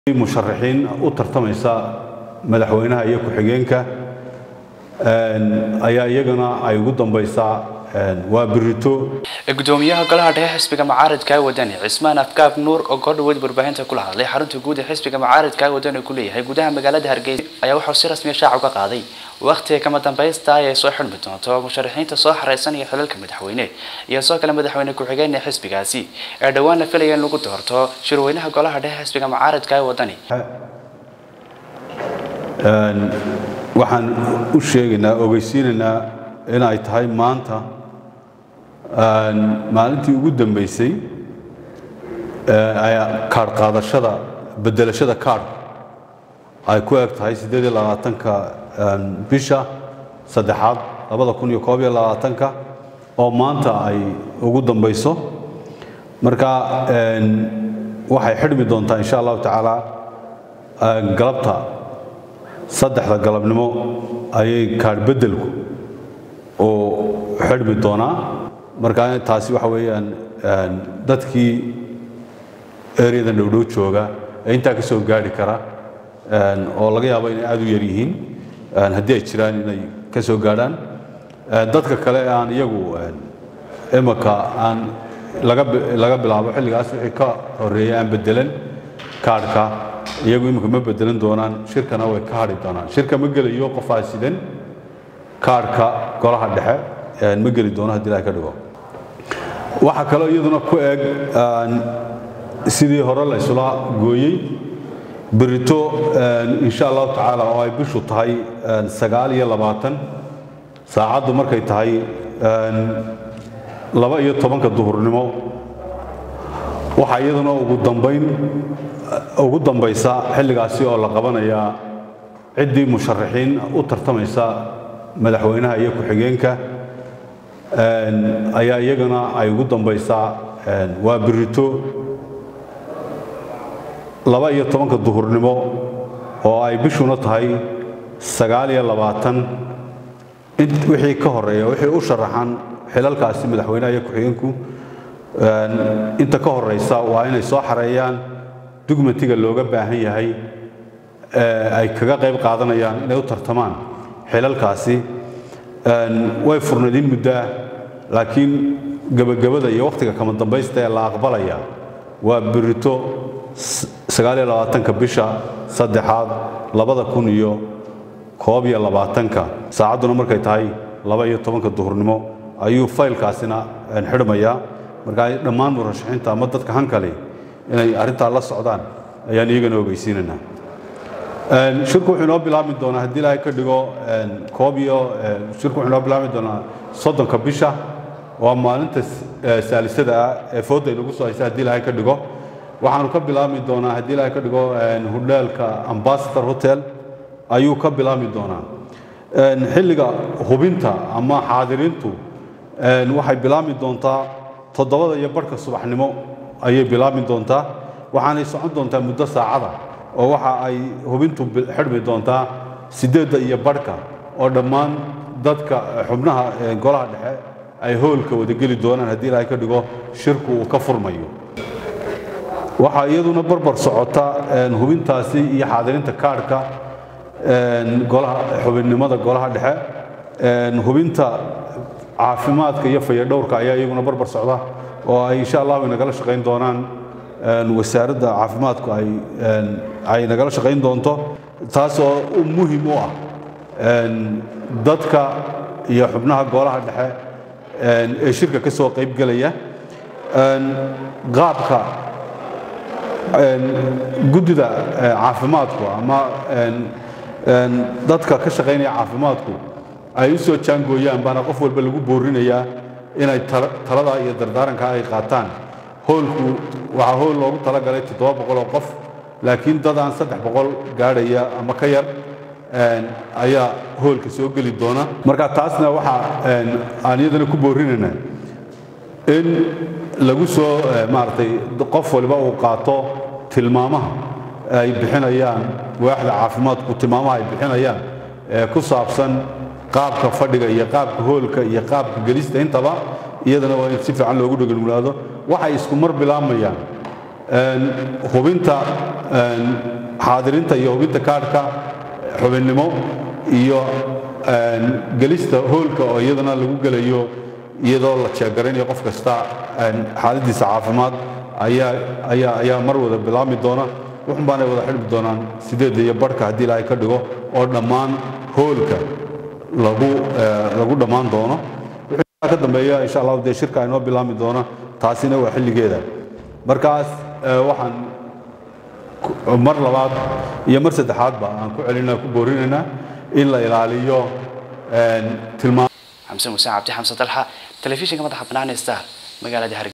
musharaxiin u tartamaysa madaxweynaha iyo ku-xigeenka ayaa iyagana ay ugu dambaysaa waa birito gudoomiyaha golaha dhexe xisbiga mucaaradka wadani cismaan afkaab nuur oo goordhaweyd warbaahinta kula hadlay xarunta guud ee xisbiga mucaaradka wadani ku leeyahay gudaha magaalada hargeysa ayaa wuxuu si rasmiya shaaca uga qaaday waqtiga kama dambaysta ay soo xidhmi doonto musharaxiinta soo xareysanaya xilalka madaxweyne iyo soo kale madaxweyne ku-xigeen ee xisbigaasi ee dhowaan la filaya in lagu doorto shirweynaha golaha dhexe xisbiga mucaaradka wadani waxaan u sheegaynaa ogeysiinaynaa in ay tahay maanta maalintii ugu dambeysay kaadh qaadashada bedelashada kaadh ay ku eg tahay siddeed iyo labaatanka bisha saddexaad labada kun iyo koob iyo labaatanka oo maanta ay ugu dambayso marka waxay xidhmi doontaa insha allahu tacaala galabta saddexda galabnimo ayay kaadh beddelku oo xidhmi doonaa marka taasi waxa weeyaan dadkii eryadan dhowdhow jooga ee intaa ka soo gaari kara oo laga yaabo inay aad u yar yihiin haddii ay jiraan inay ka soo gaadhaan dadka kale ee aan iyagu imaka aan laga bilaabo xilligaas wixii ka horeeya aan bedelan kaadhka iyagu imika ma bedelan doonaan shirkana way ka hadhi doonaan shirka ma gelayo qofaa sidan kaadhka golaha dhexe ma geli doono haddii ilahay ka dhigo waxaa kaloo iyaduna ku eg sidii hore la isula gooyey berito insha allahu tacaala oo ay bishu tahay sagaal iyo labaatan saacaddu markay tahay laba iyo tobanka duhurnimo waxaa iyaduna ugu dambayn ugu dambaysa xilligaasi oo la qabanayaa ciddii musharaxiin u tartamaysa madaxweynaha iyo ku-xigeenka ayaa iyagana ay ugu dambaysaa waa birito laba iyo tobanka duhurnimo oo ay bishuna tahay sagaal iyo labaatan wixii ka horeeya wixii u sharaxan xilalkaasi madaxweynaha iyo ku-xigeenku inta ka horeysa waa inay soo xareeyaan dugmatiga looga baahan yahay ay kaga qayb qaadanayaan inay u tartamaan xilalkaasi way furnaydin muddoah laakiin gebagabada iyo wakhtiga kama dambaysta ee la aqbalaya waa birito sagaaliyo labaatanka bisha saddexaad labada kun iyo koob iyo labaatanka saacadduna markay tahay laba iyo tobanka duhurnimo ayuu faylkaasina xidhmayaa marka dhammaan murashaxiinta ama dadka hankali inay arrintaa la socdaan ayaan iyagana ogeysiinaynaa shirku wuxuu inoo bilaabmi doonaa haddii ilaahay ka dhigo koob iyo shirku wuxuu inoo bilaabmi doonaa soddonka bisha waa maalinta saalisada ah ee fooda inagu soo haysa haddii ilaahay ka dhigo waxaanu ka bilaabmi doonaa haddii ilaahay ka dhigo hudheelka ambassador hotel ayuu ka bilaabmi doonaa xilliga hubinta ama xaadiriintu waxay bilaabmi doontaa toddobada iyo barhka subaxnimo ayay bilaabmi doontaa waxaanay socon doontaa muddo saacada oo waxa ay hubintu xidhmi doontaa siddeedda iyo barhka oo dhammaan dadka xubnaha golaha dhexe ay hoolka wadageli doonaan haddii ilaahay ka dhigo shirku uu ka furmayo waxaa iyaduna barbar socota hubintaasi iyo xaadirinta kaadhka golaha xubinnimada golaha dhexe hubinta caafimaadka iyo fayadhowrka ayaa iyaguna barbar socda oo ay insha allahu inagala shaqayn doonaan wasaaradda caafimaadku ay nagala shaqayn doonto taasoo muhim u ah dadka iyo xubnaha golaha dhexe ee shirka ka soo qayb gelaya qaabka guddida caafimaadku ama dadka ka shaqaynaya caafimaadku ay u soo jaangooyaan baana qof walba lagu boorinayaa inay talada iyo dardaaranka ay qaataan hoolku waxaa hool loogu talagalay toddoba boqol oo qof laakiin dad aan saddex boqol gaadhaya ama ka yar ayaa hoolka soo geli doona marka taasna waxa aan iyadana ku boorinaynaa in lagu soo maaragtay qof waliba uu qaato tilmaamaha ay bixinayaan waaxda caafimaadku tilmaamaha ay bixinayaan ee ku saabsan qaabka fadhiga iyo qaabka hoolka iyo qaabka gelista intaba iyadana waa in si fiican loogu dheganulaado waxay isku mar bilaabayaan hubinta xaadirinta iyo hubinta kaadhka xubinnimo iyo gelista hoolka oo iyadana lagu gelayo iyadoo la jeegaraynayo qof kasta xaaladiisa caafimaad ayaa ayaa ayaa mar wada bilaabmi doona wuxun baanay wada xidhmi doonaan sideedda iyo barhka haddii ilaahay ka dhigo oo dhammaan hoolka lagu lagu dhammaan doono wixii ka dambeeya insha allahu dee shirka inoo bilaabmi doona taasina waa xilligeeda markaas waxaan mar labaad iyo mar saddexaadba aan ku celinaa ku boorinaynaa in la ilaaliyo tilmaam xamse muuse cabdi xamse dalxa telefishinka madaxa bannaan ee star magaalada hargeysa